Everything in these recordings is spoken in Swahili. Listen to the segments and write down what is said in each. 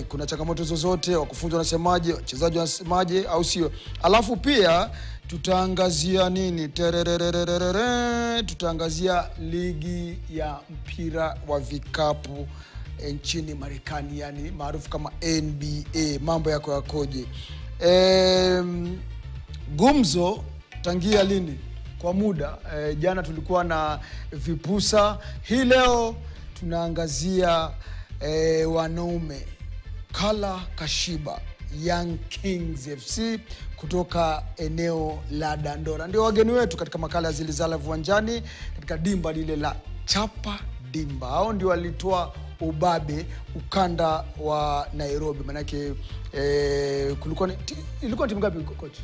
Je, kuna changamoto zozote? Wakufunzi wanasemaje? Wachezaji wanasemaje? Au sio? Alafu pia tutaangazia nini? Terererererere, tutaangazia ligi ya mpira wa vikapu eh, nchini Marekani, yani maarufu kama NBA. Mambo yako yakoje? Em, gumzo tangia lini? Kwa muda e, jana tulikuwa na vipusa, hii leo tunaangazia e, wanaume Kala Kashiba Young Kings FC kutoka eneo la Dandora ndio wageni wetu katika makala ya Zilizala Viwanjani katika dimba lile la Chapa Dimba. Hao ndio walitoa ubabe ukanda wa Nairobi, manake e, kulikuwa ni, ti, ilikuwa timu ngapi coach?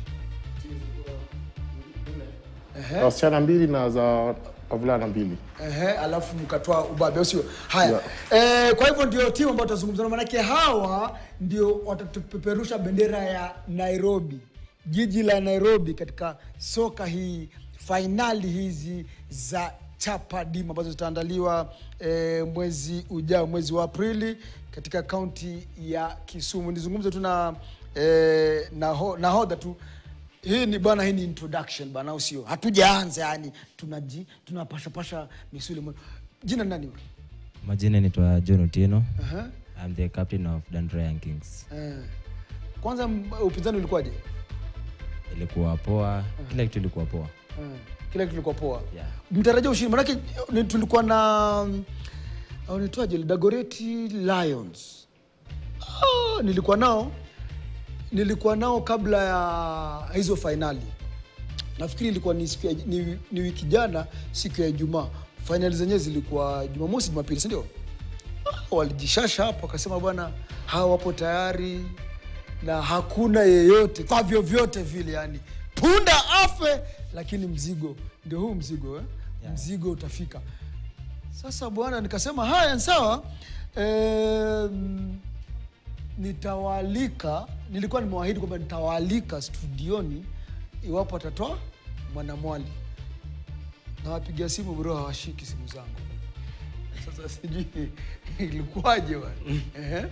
Ehe. wasichana mbili na za wavulana mbili Ehe, alafu mkatoa ubabe au sio? Haya. Eh, kwa hivyo ndio timu ambayo tutazungumza nao, manake hawa ndio watatupeperusha bendera ya Nairobi, jiji la Nairobi katika soka hii, fainali hizi za Chapa Dimba ambazo zitaandaliwa eh, mwezi ujao, mwezi wa Aprili katika kaunti ya Kisumu. Nizungumze tu na eh, naho- nahodha tu hii ni bwana, hii ni introduction bana, au sio? Hatujaanza yani, tunaji tunapashapasha misuli. mwe- Jina ni nani wewe? Majina naitwa John Otieno. Aha. I'm the captain of Dandora Young Kings. Eh. Kwanza m- upinzani ulikuwaje? Ilikuwa poa, kila kitu ilikuwa poa. Eh. Kila kitu kilikuwa poa. Yeah. Mtarajia ushindi manake ni- tulikuwa na au nitwaje Dagoretti Lions. Ah, nilikuwa nao nilikuwa nao kabla ya hizo fainali. Nafikiri ilikuwa ni, siku ya, ni, ni wiki jana siku ya Ijumaa. Fainali zenyewe zilikuwa Jumamosi, Jumapili, si ndio? Ah, walijishasha hapo wakasema bwana hawa wapo tayari na hakuna yeyote kwa vyovyote vile yani punda afe lakini mzigo ndio huu mzigo eh? Yeah. mzigo utafika sasa bwana nikasema haya ni sawa Em, nitawaalika nilikuwa nimewaahidi kwamba nitawaalika studioni iwapo atatoa mwanamwali nawapigia simu bro hawashiki simu zangu sasa sijui ilikuwaje bwana. Ehe.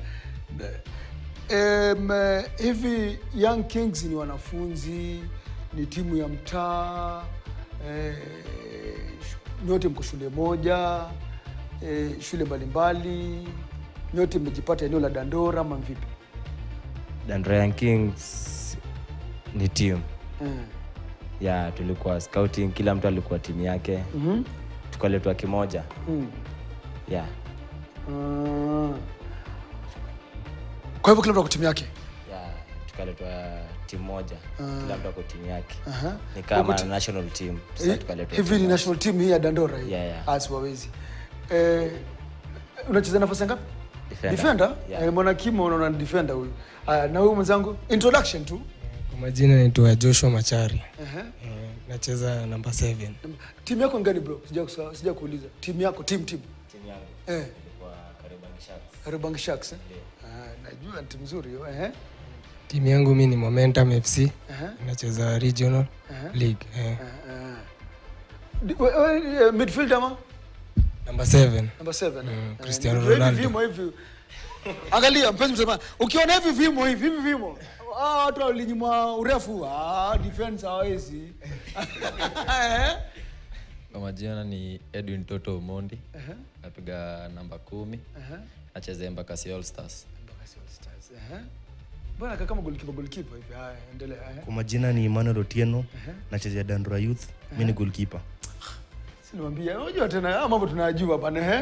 Em, eh, hivi Young Kings ni wanafunzi, ni timu ya mtaa eh, sh- nyote mko shule moja eh, shule mbalimbali, nyote mmejipata eneo la Dandora ama vipi? Dandora Young Kings ni team. Eh. Yeah, tulikuwa scouting, kila mtu alikuwa timu yake. Mhm. Tukaletwa kimoja. Mm. Yeah. Ah. Kwa hivyo kila mtu ako timu yake. Yeah, tukaletwa timu moja. Kila mtu ako timu yake. Aha. Ni kama Uko ti- national team. Sasa Eh, tukaletwa hivi timu ni moja. national team hii ya Dandora hii. Yeah, yeah. Ah, siwawezi. Eh, unacheza nafasi ngapi? Defender. Defender? Yeah. Eh, mwana kimo unaona ni defender huyu. Aya, na huyu mwenzangu introduction tu. Kwa majina naitwa Joshua Machari. Ehe. Eh, nacheza namba 7. Timu yako ngani bro? Sija kusa- sija kuuliza. Timu yako, team team. Timu yangu Eh, ilikuwa Kariobangi Sharks. Kariobangi Sharks. Eh? Ah, najua ni timu nzuri hiyo. Ehe. Timu yangu mi ni Momentum FC. Ehe. Nacheza regional league. Eh, Ah. Di- we- we- eh, Midfield ama? namba 7. Number 7. Mm, Cristiano Hivi Ronaldo. vimo hivi. Angalia mpenzi mtazamaji, ukiona hivi vimo hivi hivi vimo. Ah, watu walinyimwa urefu. Ah, defense hawezi. Eh? Kwa majina ni Edwin Toto Omondi. Napiga namba kumi. Nacheza Embakasi All Stars. Embakasi All Stars. Ehe. Mbona kaka kama goalkeeper goalkeeper hivi? Haya, endelea. Ehe. Kwa majina ni Emmanuel Otieno, nachezea Dandora Youth. Mi ni goalkeeper. Si niwaambia, unajua tena haya mambo tunayajua bana, ehe.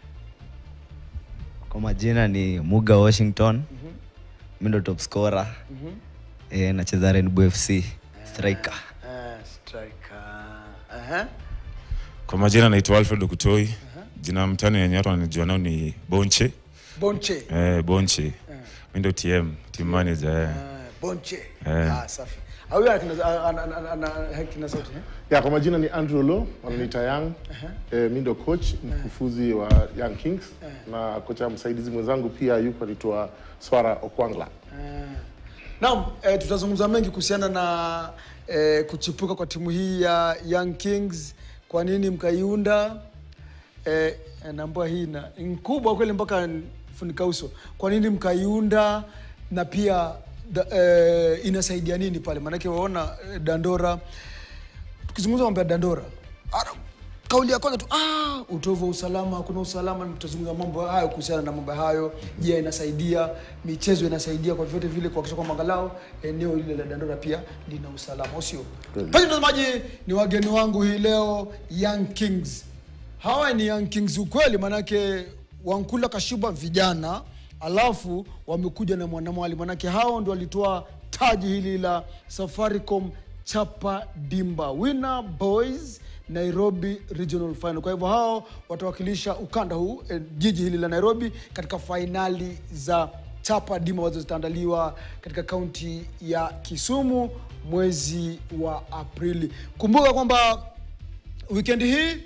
Kwa majina ni Muga Washington. Mi ndo top scorer. Eh, nacheza Rainbow FC striker. Eh, striker. Ehe. Kwa majina naitwa Alfred Okutoi. Jina mtani yenye watu wananijua nao ni Bonche. Bonche. Eh, Bonche. Mi ndo TM, team manager. Eh. Eh, Bonche. Eh. Ah, safi. Ah, huyo ana kina- ana- ana- ana- ana kina sauti, eh? ya kwa majina ni Andrew Lo wananiita Young eh, mi ndo coach mkufuzi wa Young Kings na kocha msaidizi mwenzangu pia yuko anaitwa Swara Okwangla Naam, eh, tutazungumza mengi kuhusiana na eh, kuchipuka kwa timu hii ya Young Kings. Kwa nini mkaiunda? Eh, naambua hii na ni kubwa kweli mpaka funika uso kwa nini mkaiunda na pia da, eh, inasaidia nini pale maanake waona eh, dandora tukizungumza mambo ya dandora ara- kauli ya kwanza tu ah, utovu wa usalama hakuna usalama tutazungumza mambo hayo kuhusiana na mambo hayo je inasaidia michezo inasaidia kwa vyote vile kuhakikisha kwamba angalau eneo lile la dandora pia lina usalama au sio mpenzi mtazamaji ni wageni wangu hii leo young kings hawa ni young kings ukweli maanake wankula kashiba vijana alafu wamekuja na mwanamwali manake hao ndo walitoa taji hili la safaricom chapa dimba winner boys nairobi regional final kwa hivyo hao watawakilisha ukanda huu eh, jiji hili la nairobi katika fainali za chapa dimba ambazo zitaandaliwa katika kaunti ya kisumu mwezi wa aprili kumbuka kwamba wikendi hii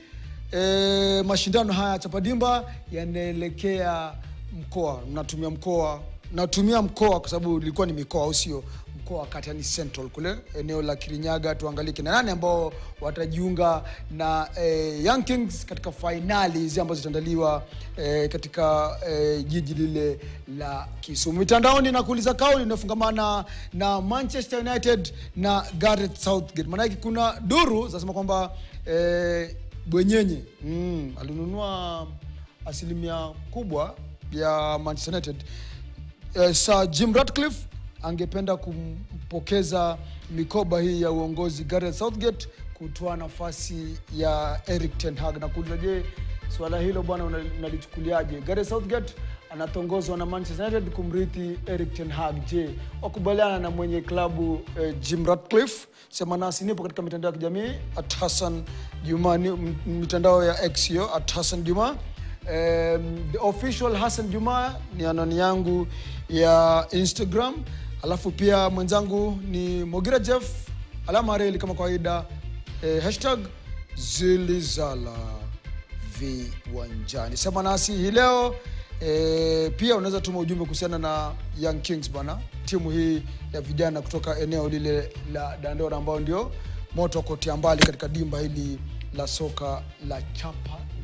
e, mashindano haya ya chapadimba yanaelekea mkoa natumia mkoa natumia mkoa kwa sababu ilikuwa ni mikoa au sio mkoa wa kati yani central kule eneo la kirinyaga tuangalie kina nani ambao watajiunga na e, young kings katika fainali hizi ambazo zitaandaliwa e, katika e, jiji lile la kisumu mitandaoni na kuuliza kauli inayofungamana na manchester united na gareth southgate maanake kuna duru zinasema kwamba e, bwenyenye mm, alinunua asilimia kubwa ya manchester united eh, Sir Jim Ratcliffe angependa kumpokeza mikoba hii ya uongozi Gareth Southgate kutoa nafasi ya Eric Ten Hag na kuuliza, je, swala hilo bwana una- unalichukuliaje? Gareth Southgate anatongozwa na Manchester United kumrithi Eric Ten Hag. Je, wakubaliana na mwenye klabu eh, Jim Ratcliffe? Sema nasi, nipo katika mitandao ya kijamii at Hassan Juma, ni- m- mitandao ya X hiyo at Hassan Juma um, the official Hassan Juma ni anwani yangu ya Instagram, alafu pia mwenzangu ni Mogira Jeff alama reli kama kawaida eh, hashtag zilizala viwanjani. Sema nasi hii leo eh, pia unaweza tuma ujumbe kuhusiana na Young Kings bana, timu hii ya vijana kutoka eneo lile la Dandora ambao ndio moto wa kutia mbali katika dimba hili la soka la chapa